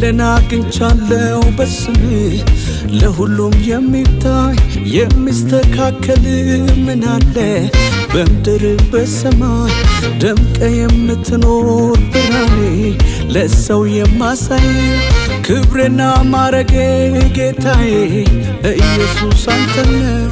ድልን አግኝቻለሁ በስምህ ለሁሉም የሚታይ የሚስተካከል ምን አለ በምድር በሰማይ ደምቀ የምትኖር ብርሃኔ ለሰው የማሳይ ክብሬና ማረጌ ጌታዬ ኢየሱስ አንተ ነው።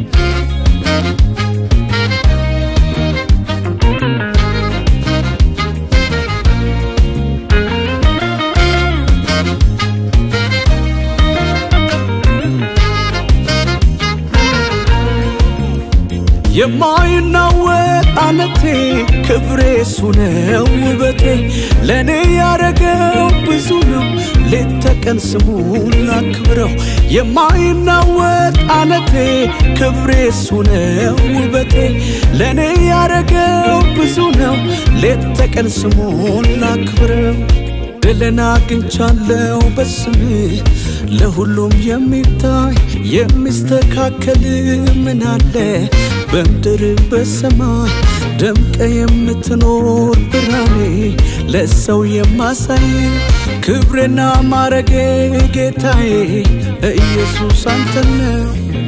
የማይናወጥ አለቴ ክብሬ እሱ ነው ውበቴ ለእኔ ያረገው ብዙ ነው ሌት ተቀን ስሙን ላክብረው የማይናወጥ አለቴ ክብሬ እሱ ነው ውበቴ ለእኔ ያረገው ብዙ ነው ሌት ተቀን ስሙን ላክብረው ድልን አግኝቻለሁ በስምህ ለሁሉም የሚታይ የሚስተካከል ምን አለ በምድር በሰማይ ደምቀ የምትኖር ብርሃኔ ለሰው የማሳይ ክብሬና ማረጌ ጌታዬ ኢየሱስ አንተ ነው።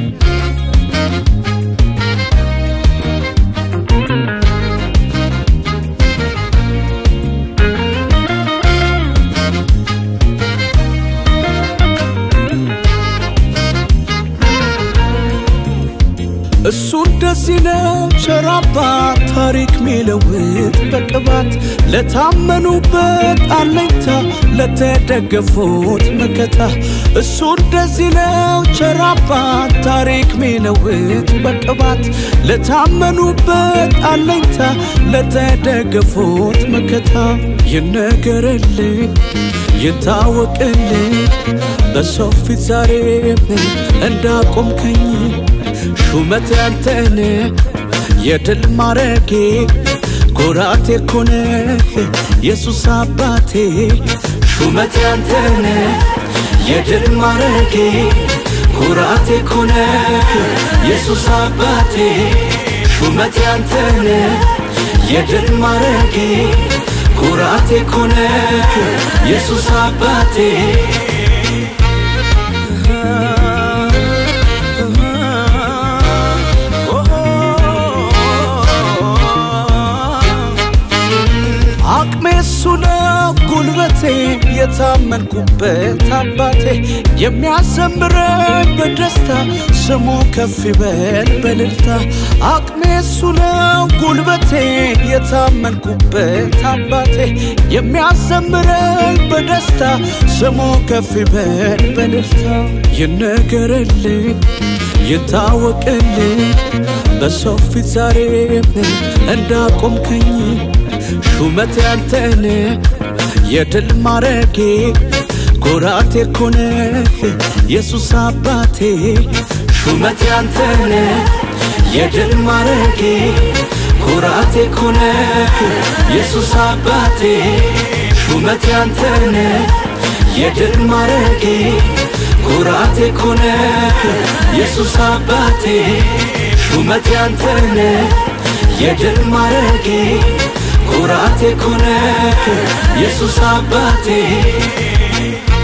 እሱ እንደዚህ ነው ቸር አባት ታሪክ ሚለውጥ በቅባት ለታመኑበት አለኝታ ለተደገፉት መከታ እሱ እንደዚህ ነው ቸር አባት ታሪክ ሚለውጥ በቅባት ለታመኑበት አለኝታ ለተደገፉት መከታ ይነገርልኝ ይታወቅልኝ በሰው ፊት ዛሬ እንዳቆምከኝ ሹመት ያንተን የድል ማረጌ ኩራቴ ኮነ ኢየሱስ አባቴ ሹመት ያንተን የድል ማረጌ ኩራቴ ኮነ ኢየሱስ አባቴ ሹመት ያንተን የድል ማረጌ ኩራቴ ኮነ ኢየሱስ አባቴ አቅሜ እሱ ነው ጉልበቴ የታመንኩበት አባቴ የሚያዘምረኝ በደስታ ስሙ ከፍ ይበል በልልታ አቅሜ እሱ ነው ጉልበቴ የታመንኩበት አባቴ የሚያዘምረኝ በደስታ ስሙ ከፍ ይበል በልልታ ይነገርልኝ ይታወቅልኝ በሰው ፊት ዛሬ እንዳቆምከኝ ሹመት ያንተን የድል ማረጌ ኩራቴ ኮነ ኢየሱስ አባቴ ሹመት ያንተን የድል ማረጌ ኩራቴ ኮነ ኢየሱስ አባቴ ሹመት ያንተን የድል ማረጌ ኩራቴ ኮነ ኢየሱስ አባቴ ሹመት ያንተን የድል ማረጌ ኩራቴ ኮነ ኢየሱስ አባቴ